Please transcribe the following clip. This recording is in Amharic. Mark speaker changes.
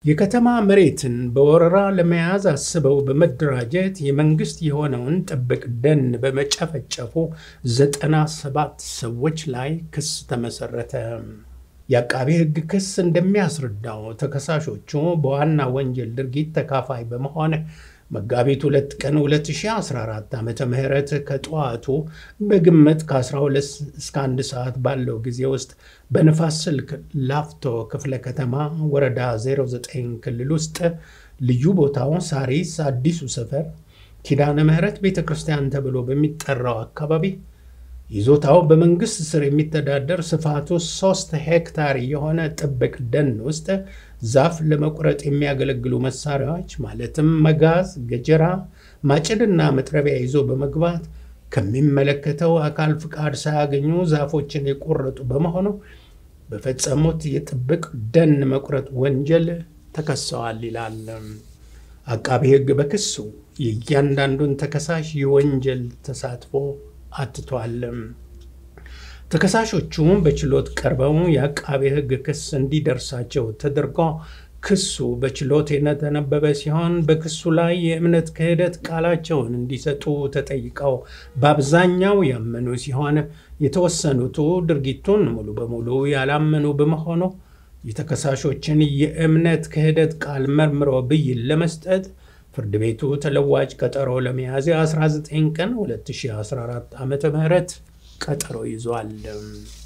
Speaker 1: የከተማ መሬትን በወረራ ለመያዝ አስበው በመደራጀት የመንግስት የሆነውን ጥብቅ ደን በመጨፍጨፉ ዘጠና ሰባት ሰዎች ላይ ክስ ተመሰረተ። የአቃቤ ሕግ ክስ እንደሚያስረዳው ተከሳሾቹ በዋና ወንጀል ድርጊት ተካፋይ በመሆን መጋቢት ሁለት ቀን 2014 ዓ ም ከጠዋቱ በግምት ከ12 እስከ 1 ሰዓት ባለው ጊዜ ውስጥ በንፋስ ስልክ ላፍቶ ክፍለ ከተማ ወረዳ 09 ክልል ውስጥ ልዩ ቦታው ሳሪስ አዲሱ ሰፈር ኪዳነ ምሕረት ቤተ ክርስቲያን ተብሎ በሚጠራው አካባቢ ይዞታው በመንግስት ስር የሚተዳደር ስፋቱ ሶስት ሄክታር የሆነ ጥብቅ ደን ውስጥ ዛፍ ለመቁረጥ የሚያገለግሉ መሳሪያዎች ማለትም መጋዝ፣ ገጀራ፣ ማጭድና መጥረቢያ ይዞ በመግባት ከሚመለከተው አካል ፍቃድ ሳያገኙ ዛፎችን የቆረጡ በመሆኑ በፈጸሙት የጥብቅ ደን መቁረጥ ወንጀል ተከሰዋል ይላል። አቃቤ ሕግ በክሱ የእያንዳንዱን ተከሳሽ የወንጀል ተሳትፎ አትቷል። ተከሳሾቹ በችሎት ቀርበው የአቃቤ ሕግ ክስ እንዲደርሳቸው ተደርጎ ክሱ በችሎት የተነበበ ሲሆን በክሱ ላይ የእምነት ክህደት ቃላቸውን እንዲሰጡ ተጠይቀው በአብዛኛው ያመኑ ሲሆን የተወሰኑቱ ድርጊቱን ሙሉ በሙሉ ያላመኑ በመሆኑ የተከሳሾችን የእምነት ክህደት ቃል መርምሮ ብይን ለመስጠት ፍርድ ቤቱ ተለዋጭ ቀጠሮ ለሚያዝያ 19 ቀን 2014 ዓ ም ቀጠሮ ይዟል።